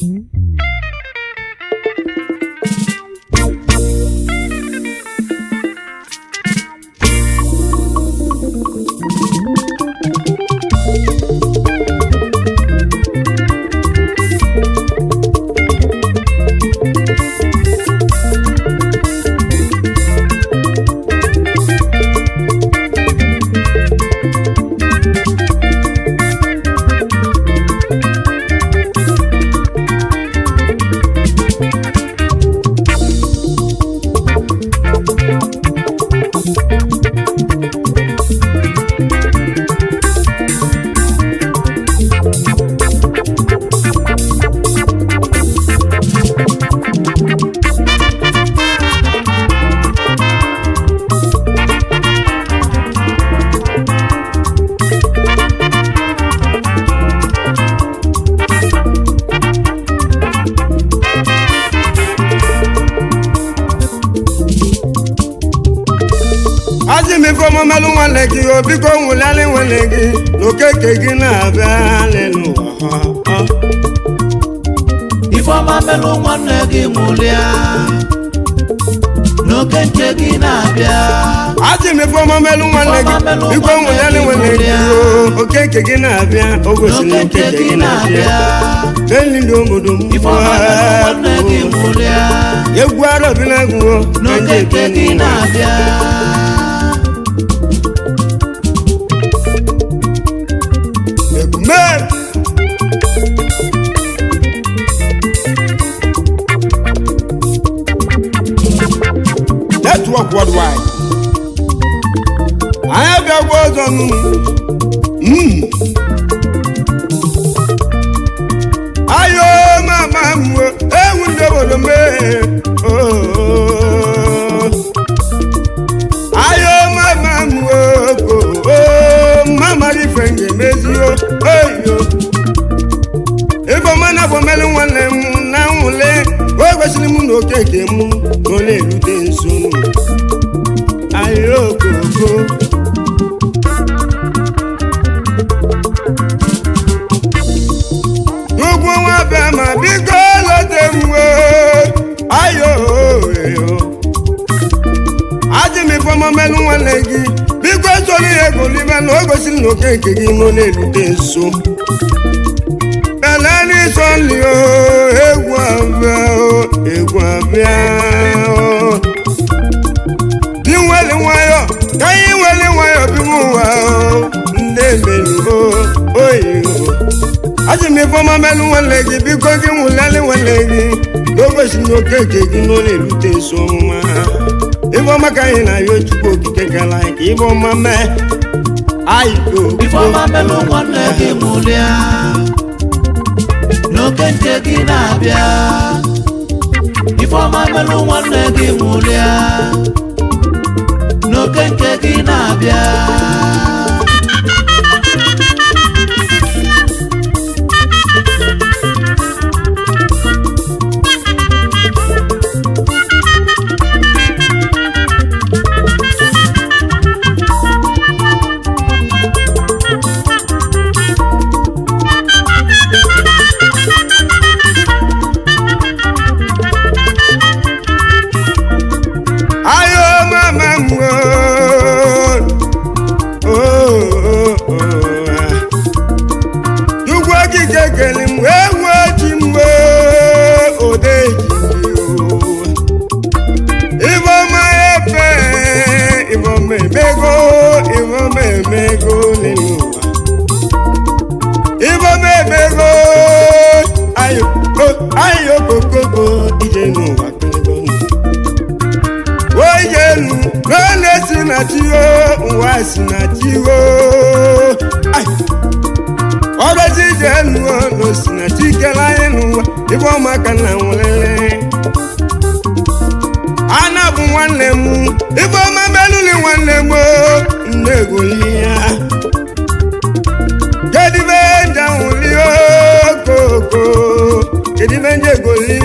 ajị m ife ọmụmelụ nwanne gị o biko nwụlịalị nwanne gị na okeke gị na-abịa n'ụwa ifeọma melụ nwanne gị nwụlịa n'oke nche gị na-abịa ajị m ife ọmụmelụ nwanne gị biko nwụlịalị nwanne gị o okeke gị na-abịa o gosiri na n'oke nche okeke gị gị na-abịa na-abịa enyi ndị obodo m ifeọma melụ nwanne gị nwụlịa egwu arọbinagụwo n'oke nche gị na-abịa Ekume! Network worldwide. Anyị abịagwa ọzọ nụ. Mm. Ayo mama m o, ewu ndị obodo mee. Oh. Ayo mama m o, oh, mama ife ga-emezi o. Oyo. Ife ọma na afọ mmelụ nwanne m na nwule o kwesịrị m na okeke m na ọ na-erute nso ayo koko ugwu nwa bịa ma biko lote m wee ayo eyo ajị m ife ọma mmelụ nwanne gị biko soro ihe golibe na o gosiri na okeke gị na ọ na-erute nso Eleni sọli o, egwu abịa o, egwu abịa o. Di nwere nwayọ, ka anyị nwere nwayọ bi m ụwa o, ndị emelu o, oyi o. Ajị m ife ọma melụ nwanne gị, biko gị nwụleli nwanne gị, n'ogosi na okeke gị na ọ na-erute nso ọmụma. Ife ọma ka anyị na-ayọ Chukwu okike gara anyị ka ife ọma mee. Ayi ifeọma melụ nwanne gị nwụlịa n'oke nche gị na-abịa ifeọma melụ nwanne gị nwụlịa n'oke nche gị na-abịa ayo mama m o o o Chukwu okike kele m wee wuo ji m wee ode ji Ifeọma efe Ifeọma emego Ifeọma emego n'elu ụwa Ifeọma emego ayo o ayo kokoko ije n'ụwa kelego ndụ onye elu n'ole si na chi o ụwa si na chi o Ai! ọrụzi ije elu o na o si na chi kele anyị n'ụwa ibe ọmaka na nwelele ana bụ nwanne m ibe ọma meluli nwanne m o nne egoli ya kedibe nje ahụli okoko kedibe nje egoli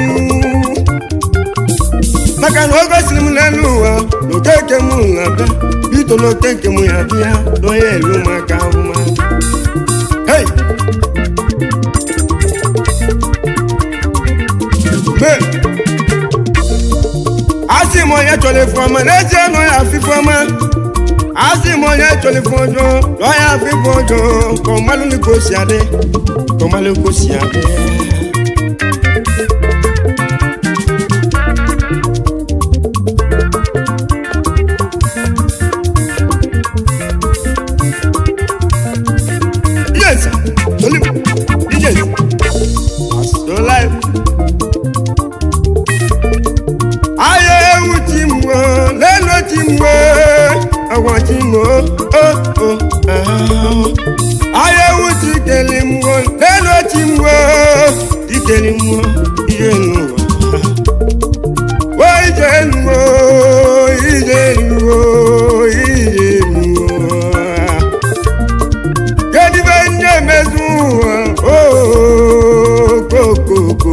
maka na o gosiri m n'elu ụwa na okeke m na-abịa bito na okeke m ya bịa n'onye elu maka mma hei m onye chọrọ ife ọma n'ezie nọ ya afọ ife ọma asị m onye chọrọ ife ọjọọ nọ ya afọ ife ọjọọ ka ọmalụ ka o si adị ka ọmalụ ka o si adị Yes, Olip, yes, so life. Ayé ewu ti mú o, lẹ́nu ti mú o, ọ̀gbọ̀n ti mú o, ó ó ahọ́. Ayé ewu ti kele mú o, lẹ́nu ti mú o, ti kele mú o, iye nù o. Wo ije nù o, ije nù o, ije nù o kedibe nye mezu okokoko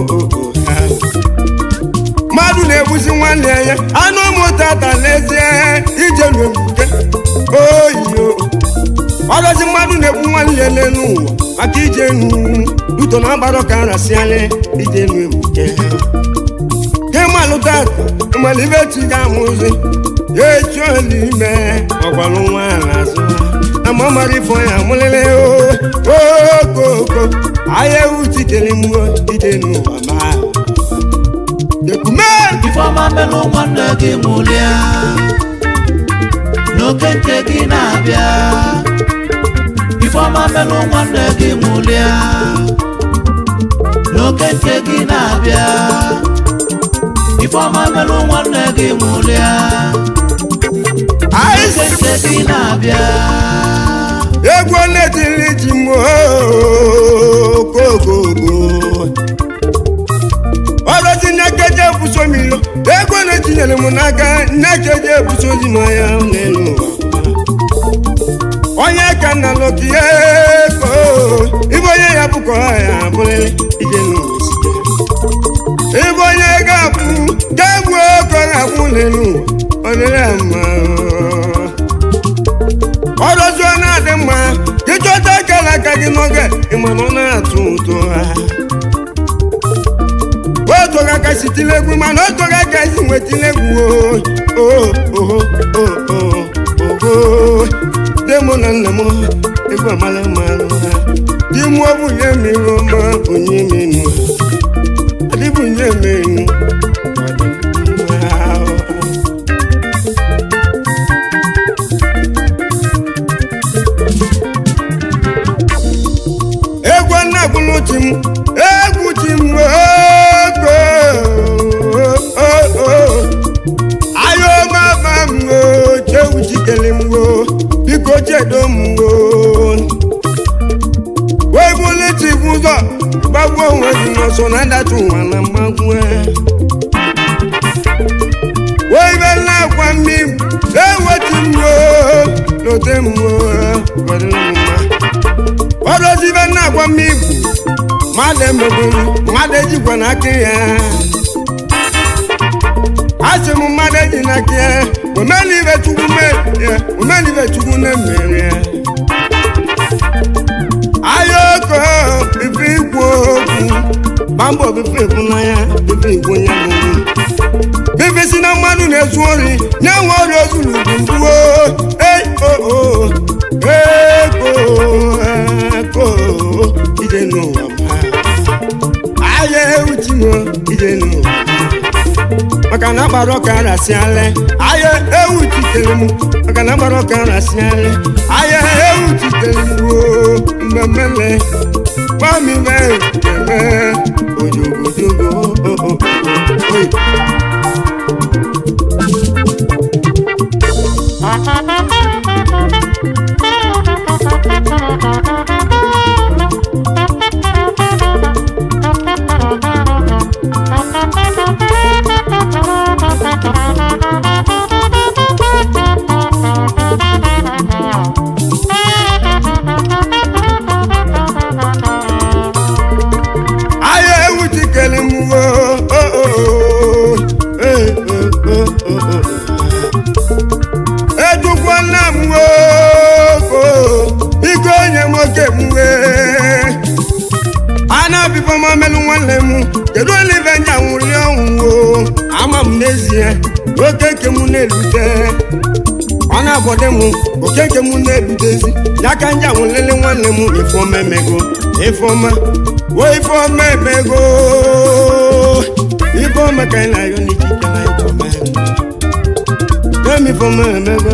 mmadụ na-egbusi nwanne ya anụ ụmụtata n'ezie ije n'obuke oyiyo ọgọzi mmadụ na-egbu nwanne ya n'elu ụwa maka ije nu uto na agbara ka arasị anya ije n'obuke kemalụ tata malibe chi ga amụzi ya echi olime ọgbalụ nwa n'azụ ama mara ifo ya mụlele okoko ahịa ewu chitere mgbo ije n'ụwa ma dekume Ifeọma melụ nwanne gị mụlịa n'oke nke gị na-abịa Ifeọma melụ nwanne gị mụlịa n'oke nke gị na-abịa Ifeọma melụ nwanne gị mụlịa anyị n'oke nke gị na-abịa egwu na-etiri ji m okokogo ọrọzi nnekeje ebuso m ilo ego na-etinyere m n'aka nnekeje ebuso ji m anya n'elu ụwa onye ka nna lọkie ego ibe onye ya bụkọ ya bụrịrị ije n'ụwa site ibe onye ga-abụ ga-egbu ego ga-abụ n'elu ụwa ọ dịrị ya mma ọrụzụọ na-adị mma ịchọta akara aka gị n'oge ịma na ọ na-atụ ụtọ ha otoga ka si tilegwu mana otoga ka si nwetilegwu oho de mụ na nna m egwu amala mmalụ ha di mụ ọ bụ nye mmiri ọma onye menu adịbụ nye menu egwu nna gwụlụ chi m egwu chi m ego ayo mama m o chewu chikele m o biko chedo m o wee bụlụ chi bụ ụzọ gbagbuo onwe gị n'ọsọ na ndata ụwa na mmagbu wee ibe nna akwa mmiri eweti m o lote m o kwadoro m mma ọdọzibe nna agwa m igwu mmadụ emegburu mmadụ ejikwa n'aka ya asị m mmadụ eji n'aka ya omelibe chukwu mere omelibe chukwu na-emere ya ahịa oko ife ikwu okwu gba mbọ bife ịfụnanya bife igwu onye bụ bife si na mmadụ na-ezu ori nye nwe ori ozuru bụ mgbuo ei oo ego ego ije n'ụwa ma ahịa ewu chinwo ije n'ụwa maka na agbara ọka arasịalị ahịa ewu chitere m maka na agbara ọka arasịalị ahịa ewu chitere m ruo mmemmele gbamibe eme ojogojogo oyi ahịa ewu chikere m wo ejukwa nna m nwoke biko onye nwoke m wee a na-abịbọ m melụ nwanne m kedu olive nya nwụri ọnwụ ama m na n'ezie oke nke m na-erute ọ na-abọdị m oke nke m na-erutezi ya ka nja nwelele nwanne m ifeọma emego ifeọma o ifeọma emego ifeọma ka anyị na-ayọ n'ikike na ifeọma emi ifeọma emego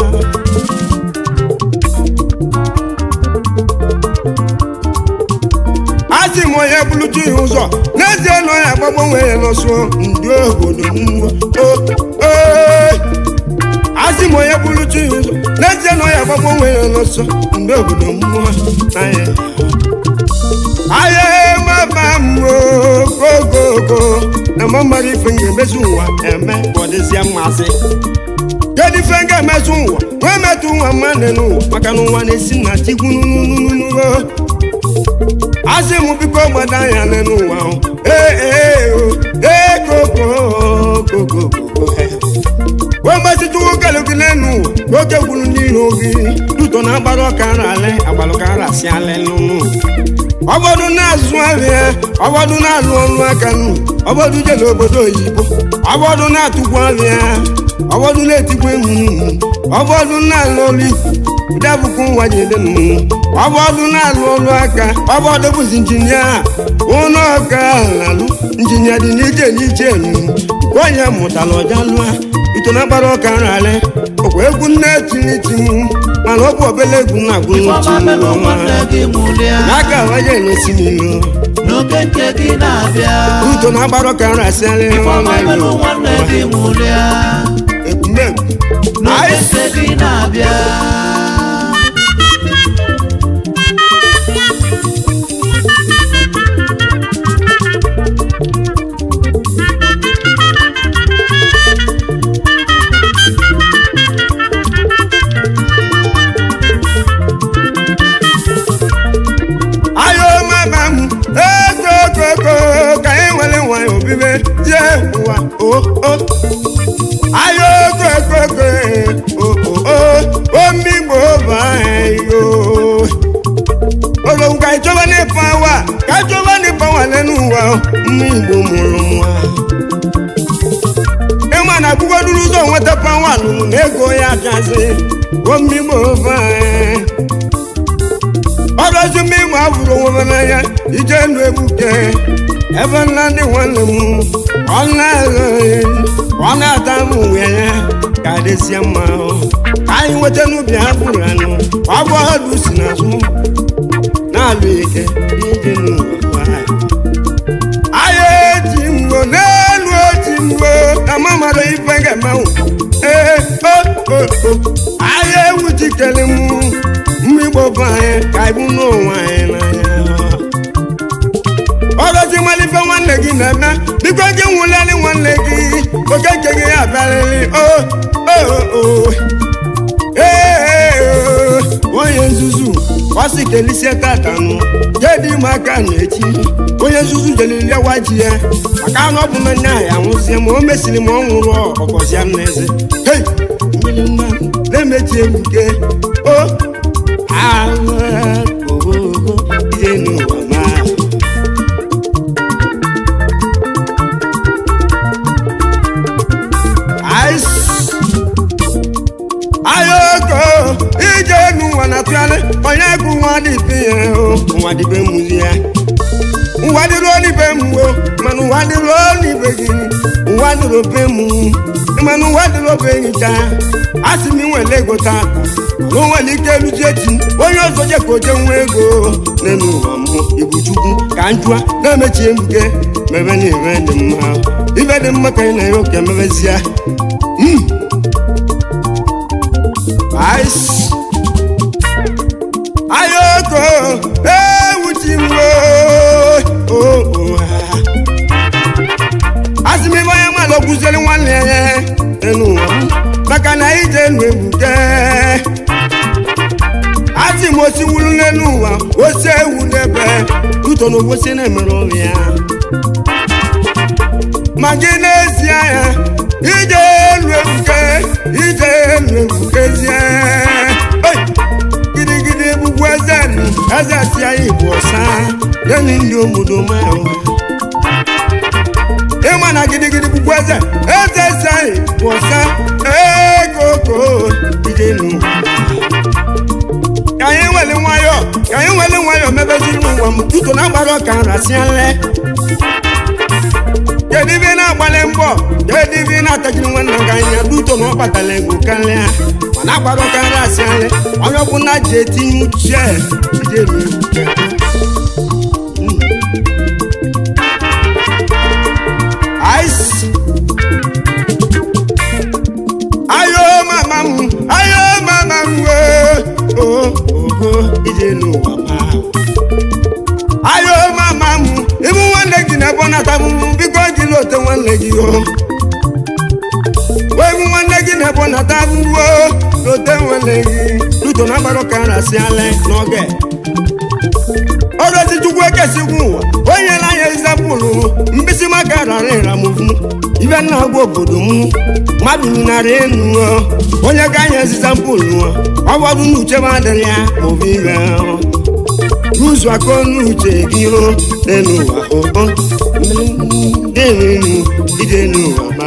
asị m onye bụlụtu ya ụzọ n'ezie na onye agbagbanwe ya n'ọsọ ndị obodo mgbo asị m onye bụlụtu ya ụzọ n'ezie na onye agbagbanwe ya n'ọsọ ndị obodo mmụọ anya ahịa mama m ogogogo na mmadụ ife m ga-emezi ụwa eme ka ọ dịzie mmasị kedu ife m ga-emezi ụwa wee metụ ụwa mmadụ n'ụwa maka na ụwa na-esi na chikwu nununununuo asị m biko gbada anya n'ụwa ahụ ee ee o ee koko koko koko wee gbasịtụ nwoke gị n'enu ụwa oke gwuru n'ihu gị duto na agbara ọka nrale agbalụkara si ale n'ụnụ ọbọdụ na-azụ ahịa ọbọdụ na-alụ ọrụ aka nụ ọbọdụ je n'obodo oyibo ọbọdụ na-atụkwu ahịa ọbọdụ na-etikwa emu ọbọdụ na-alụ ọrụ ikwu debụkwa ụwa jide nụ ọbọdụ na-alụ ọrụ aka ọbọdụ bụzi injinia ụlọ ọka alụ injinia dị n'iche n'iche nụ onye mụtara ọja lụa ito na agbara ọka nrale ọkwa egwu nne tiniti m mana ọ bụ obele egwu na-agụ Ifeọma melụ nwanne gị nwụlịa n'aka waje na-esi n'ilo n'oke nke gị na-abịa uto na agbara ọka nrasịalị Ifeọma melụ nwanne gị nwụlịa ekwumekwu n'oke nke gị na-abịa ayo mama m ekokoko ka anyị nwere nwanyị obibe tie ụwa o o ayo kokoko o o o omigbo ba yo olóhùn ka ìjọba ní pàwà kájọba ní pàwà lẹ́nu wa mú ìgbò mụrụ nwa ịma na akwụkwọ duru ụzọ nweta pàwà lụrụ na ego ya bịazi omigbo ba ọrọzi mmịmụ afụrụ onwe n'anya ije ndụ egbuke ebe nna ndị nwanne m ọ na-agha ọ na-ata m uwe ya ka dịsịa mma ahụ ka anyị nweta n'ubi afụrụ anụ ọ bụ ọdụ si n'azụ na-alụ ike ije n'ụwa ahịa eji mgbo n'elu oji mgbo na mamara ife ga-emenwu ee o o o ahịa ewu jikere m mmigbo bụ anyị ka ibu n'ụwa anyị n'anya ọgọzi malife nwanne gị na-eme biko gị nwụleli nwanne gị oke nke gị ya bịarịrị o o o ee onye nzuzu ọsị kelisie tatanụ jedị ime aka na echi onye nzuzu jeliri lewa ji ya maka anụ ọ bụ na nya ya nwụzie ma o mesiri ma ọ nwụrụ ọkọzịa m n'eze hei mmiri mma na-emechi ebuke o ahụ ogogo ije n'ụwa ma Ice. ayoko ije n'ụwa na-atụgharị onye bụ nwa dịbe ya o nwa dịbe mụzi ya ụwa dịrị onibe m o mana ụwa dịrị onibe gị ụwa dịrị obe m mana ụwa dịrị obe enyi ka a sị m inwere ego tata na o nwere ike eluji echi onye ọzọ je ka o je nwa ego n'elu ụwa m ibu chukwu ka njụa na-emechi ebuke mebe na ire dị mma ibe dị mma ka ị na-ere oke mebezie Ice. ayoko ewuchi mgbo asị m ibe onye mmadụ kwụziere nwanne ya enu ụwa m maka na ije enu egbuke asị m osi wuru n'elu ụwa osi ewu n'ebe uto na obosi na-emere ọrụ ya ma gị n'ezie ya ije elu egbuke ije elu egbukezie Oi! gidigidi egbugbu eze nụ eze si anyị bụ ọsa deni ndị obodo ma ụwa ịma na gidigidi gbugbu eze eze pụsa ekoko ijenu ka anyị nwere nwayọ ka anyị nwere nwayọ mebeziri ụwa m tutu na agbara ọka nrasiale kedu ibe na-agbalị mbọ kedu ibe na-atajiri nwanne gị anya duto na ọ kpatara ego karịa mana agbara ọka nrasiale onye ọbụla ji etinye uche ijenu ice ayo mama m ayo mama m wee o ogo ije n'ụwa ma ayo mama m ịbụ nwanne gị na-ebe nata m biko gị lote nwanne gị o wee bụ nwanne gị na-ebe nata m o lote nwanne gị luto na agbara ka nrasịala n'oge ọrụzi chukwu ekesigwu ụwa onye na anya ezepụlụ mkpịsị maka rara ịramovu ibe nna gwa obodo m mmadụ narị enu ọ, onye ga anya ezizampụlụ ọgbọdụ n'uche m adịrị ya maọbụ ibe n'ụzọ aka ọnụ uche gị o n'elu ụwa o dịrịnu ije n'ụwa ma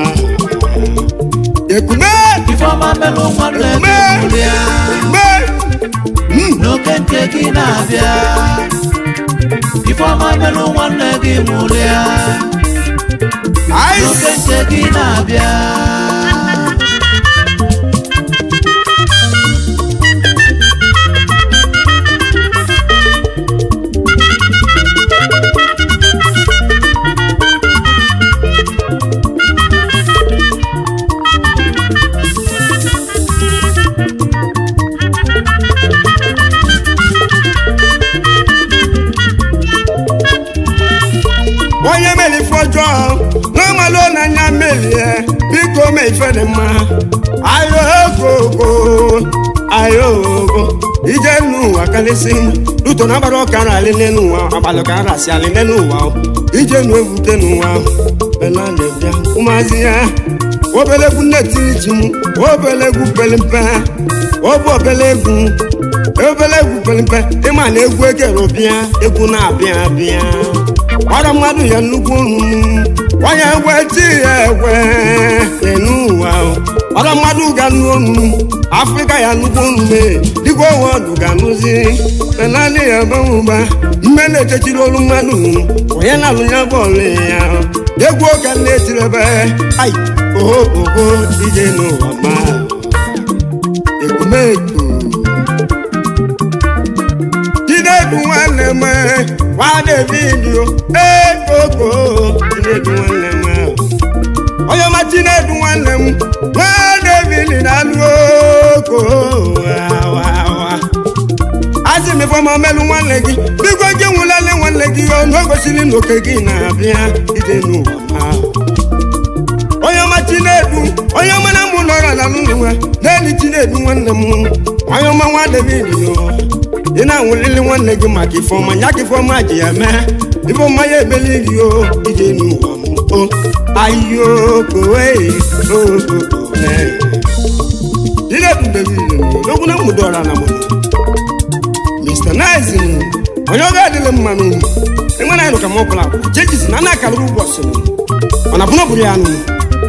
ekume Ifeọma melụ nwanne gị nwụrịa ekume n'oke nke gị na-abịa Ifeọma melụ nwanne gị nwụrịa n'oke ice nke gị na-abịa onye mere ife ọjọọ n'ọmalụ n'anya merie biko mee ife dị mma ayo okoko ayo oko ije n'ụwa kalịsị luto na agbara ọka na alịle n'ụwa agbalị ka arasị alịle n'ụwa ije nu evute n'ụwa bela na-ebịa ụmụazị ya obele egwu nne tiri ji m obele egwu pere mpe obu obele egwu obele egwu pere mpe ịma na egwu egero bịa egwu na-abịa abịa ọrụ mmadụ ya nnukwu olu onye egwe ti ya egwe enu ụwa ọrụ mmadụ ga nụ onu afrịka ya nnukwu olu mee dịka onwe ọdụ ga-anụzi penali ya banwụba mme na-echechiri olu mmadụ onye na-alụ ya bọọlụ ya egwu oge na-etiri ebe ai oho oho ije n'ụwa ma ekumeku Chinedu nwanne m nwa David o ee koko Chinedu nwanne m onye ọma Chinedu nwanne m nwa David na-alụ oko asị m ifeọma melụ nwanne gị biko gị nwụlele nwanne gị ọnụ o gosiri na oke gị na-abịa ije n'ụwa ma onye ọma chinedu onye ọma na mụ nọrọ na n'ụwa n'elu chinedu nwanne m onye ọma nwa david yo ị na-anwụlili nwanne gị maka ifeọma ya ka ifeọma ji ya mee ifeọma ya ebeli gị o ije n'ụwa m o ayo kowe o chinedu david n'ogwu na mụdọra na mụ mr nice onye ọ ga-adịle mma n'ụmụ enwere anyị ka m ọbụla chejizi na na-akara ụbọchị ọ na-abụ na ọ bụrụ ya nụ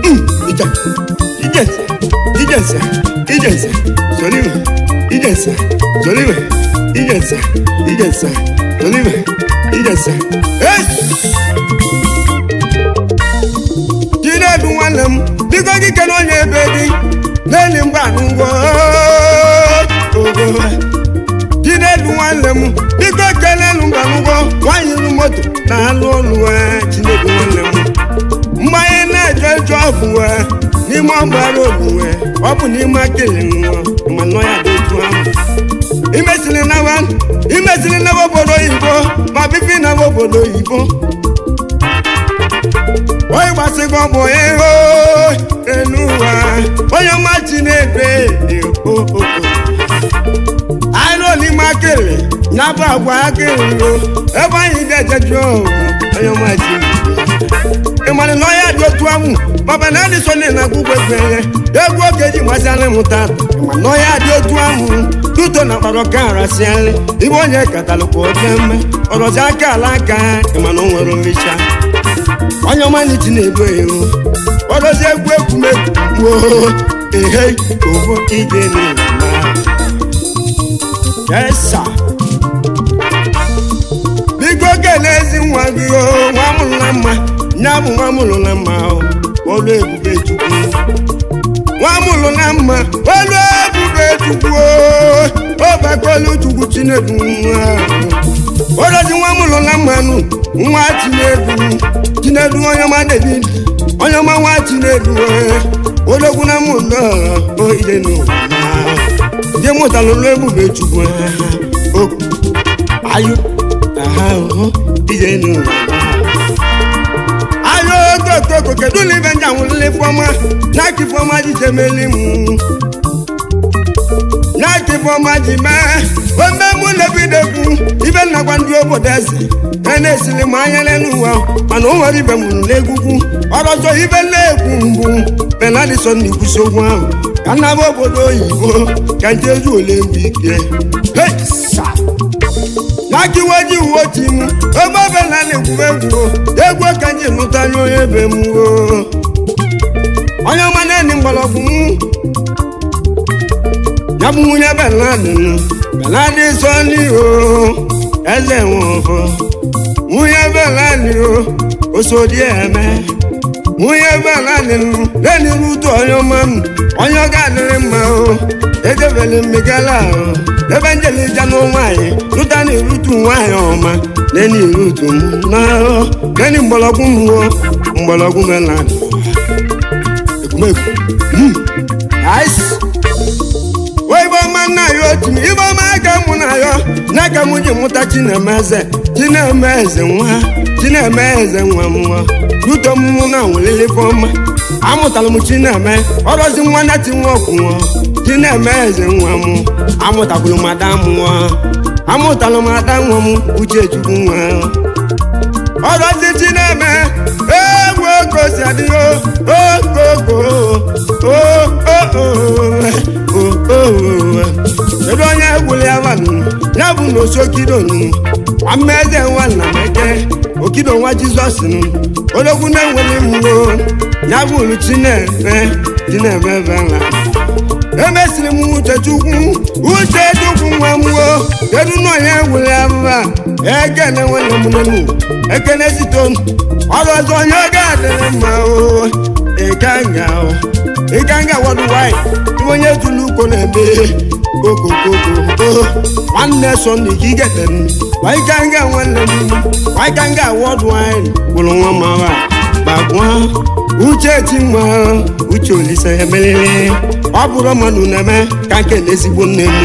ijensa ijensa ijensa soliwe ijensa soliwe ijensa ijensa soliwe ijensa chinedu nwanne m biko gị kene onye ebe gị n'eli mgba n'ugwo chinedu nwanne m biko kelelu mgba n'ugwo nwanyị ru moto na-alụ ọlụ chinedu nwanne m mgbe anyị na-eje eje ọbụwe n'ime ọgbara obuwe ọ bụ n'ime akịrị nwa ma nọ ya dị otu ahụ imesiri nawa imesiri nawa obodo oyibo ma bibi nawa obodo oyibo onye gbasịgo bụ ego enu ụwa onye ọma chi na-ebe dị okoko anyị nọ n'ime akịrị ya bụ agwa akịrị o ebe anyị ga-ejeju onye ọma chi ịmara na ọya dị otu ahụ maba na adị sọnde na agwụgwọ ekpere egwu oge ji masịalị m tata ma na ọya dị otu ahụ tuto na kpara ọka arasịalị ibe onye katalụkwa oke mme ọrọzi aka ala aka ịma na o nwere mmecha onye ọma n'ichi na-ebu ewu ọrọzi egwu egwumegwu ehe oho ije n'ịma yesa biko kelezi nwa gị o nwa mụrụ na mma nya bụ nwa mụrụ na mma o olu ebube chukwu nwa mụrụ na mma olu ebube chukwu o ọbakolu chukwu chinedu nwa olozi nwa mụrụ na mma nụ nwa chinedu chinedu onye ọma david onye ọma nwa chinedu ologwu na mụlọ o ide n'ụwa je mụtara olu ebube chukwu okwu ayo aha oho ije n'ụwa ayo okokoko kedu na ibe nja nwụlele fọma n'aka ifeọma ji jemeli mụ n'aka ifeọma ji mee ome mụ lebidekwu ibe nnakwa ndị obodo eze e na-esili m anya n'elu ụwa mana o nwere ibe mụrụ n'egwugwu ọrọzọ ibe na-ekwu mbụ benadison na ikwusi okwu ahụ ka nnaba obodo oyibo ka njezu ole mbụ ike Hey, sa. n'aka iwe ji uwe oti m ebe ọbụla na-egwu egwu egwu ka nji lụta anya onye be m o onye ọma na-eni mgbọrọgwụ m ya bụ nwunye beladị beladị sọli o eze nwụrụ nwunye beladị o osodi eme nwunye beladị leni rutu onye ọma m onye ọ ga-adịrị mma o edebele mmegala o ebe njelija na nwaanyị lụta na irutu nwaanyị ọma leni irutu m na leni mgbọrọgwụ m o mgbọrọgwụ beladị ekwumekwu Mm. Nice. ibe ọma nna ya otu m ibe ọma aka mụ na ya n'aka m ji mụta chinemeze chinemeze nwa chinemeze nwa m nwa ruto m mụ na nwelele ife ọma amụtara m chineme ọrọzi nwa na ti nwa ọkwụ nwa chinemeze nwa m amụtakwuru m ada m nwa amụtara m ada nwa m uchechukwu nwa ọrọzi chineme egwu ogo si adịghị ogogo kedu onye egwuli ya vanụ ya bụ na osokidonu amaeze nwa nna m eke okido nwa jizọs nụ ologwu na-enweli mmụọ ya bụ olu chineme chineme vela emesiri m uche chukwu uche chukwu nwa mmụọ kedu na onye egwuli ya va ekene nwanne m nenu ekene sito ọrụ ọzọ onye ọ ga-adịrị mma o ịganga o ịganga wọdụ nwanyị iwe onye tụrụ ukwu na-eme okokoko nwanne sọnde ka igete m waịganga nwanne m waịganga wọdụ nwanyị gwụrụ nwa mara gbagwa uche ti nwa uche olise emelele ọ bụrụ mmadụ na-eme ka nke na ezigbo nne m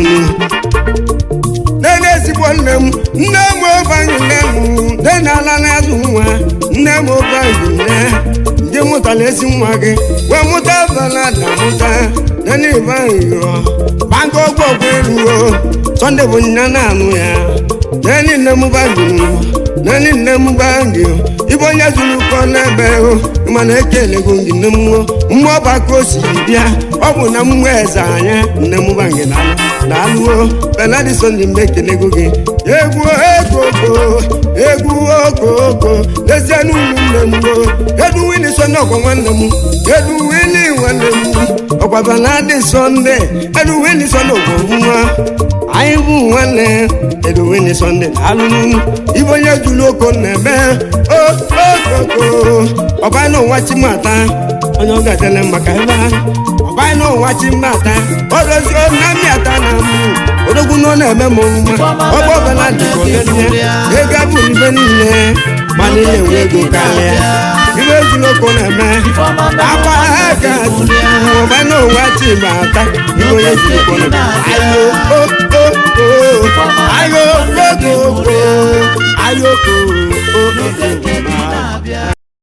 nne ezigbo nne m nne m obanyi nne m nne na-ala n'azụ nwa nne m obanyi nne ndị mụtara ezi nwa gị wee mụta balada mụta nne ibanyi yọ banka ọgwụ ọgwụ elu o sọnde bụ nne na-anụ ya nne nne m banyi nne nne m banyi ibe onye zuru ụkọ n'ebe o mana ekelego gị nne m mgbe ọba ka o si bịa ọ bụ na mmụọ eze anya nne m banyi na-alụ daalụo benadison dị mgbe ekelego gị egwu okoko egwu okoko lezie n'ụmụnne m o edu wini sọnde ọkwa nwanne m edu wini nwanne m ọkwa benadi sọnde edu wini sọnde ọkwa nwa anyị bụ nwanne edu wini sọnde daalụnụ ibe onye juru oko na-eme okoko ọba na ụwa chimata onye ọ ga-adịle maka ebe ahụ ọbanyị na ụwa chi mmata odozi na mmịata na mụ odogwu nọ na-eme m mma ọgbọ ọbala dịkọnye ego abụ ibe niile mana ihe nwe ego karịa ibe ezuloko na-eme akwa ha ga ọbanyị na ụwa chi mmata ibe onye zuroko na ayo